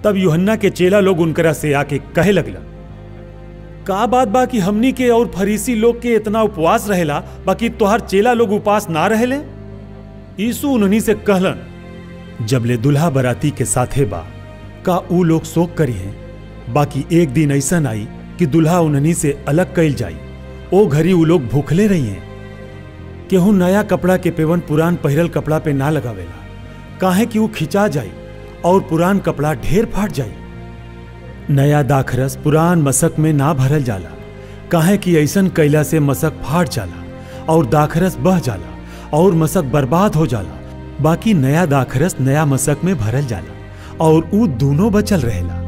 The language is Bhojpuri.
तब यूहन्ना के चेला लोग उनकरा से आके कहे लगला का बात बा कि हमनी के और फरीसी लोग के इतना उपवास रहेला बाकी तोहर चेला लोग उपवास ना रहेले यीशु उन्हनी से कहलन जबले दुल्हा बराती के साथे बा का ऊ लोग शोक करी हैं बाकी एक दिन ऐसा आई कि दुल्हा उन्हनी से अलग कैल जाई ओ घड़ी ऊ लोग भूखले रही हैं केहू नया कपड़ा के पेवन पुरान पहिरल कपड़ा पे ना लगावेला काहे कि ऊ खिंचा जाई और पुरान कपड़ा ढेर फाट जाई नया दाखरस पुरान मसक में ना भरल जाला काहे कि ऐसन कैला से मसक फाट जाला और दाखरस बह जाला और मसक बर्बाद हो जाला बाकी नया दाखरस नया मसक में भरल जाला और ऊ दोनों बचल रहेला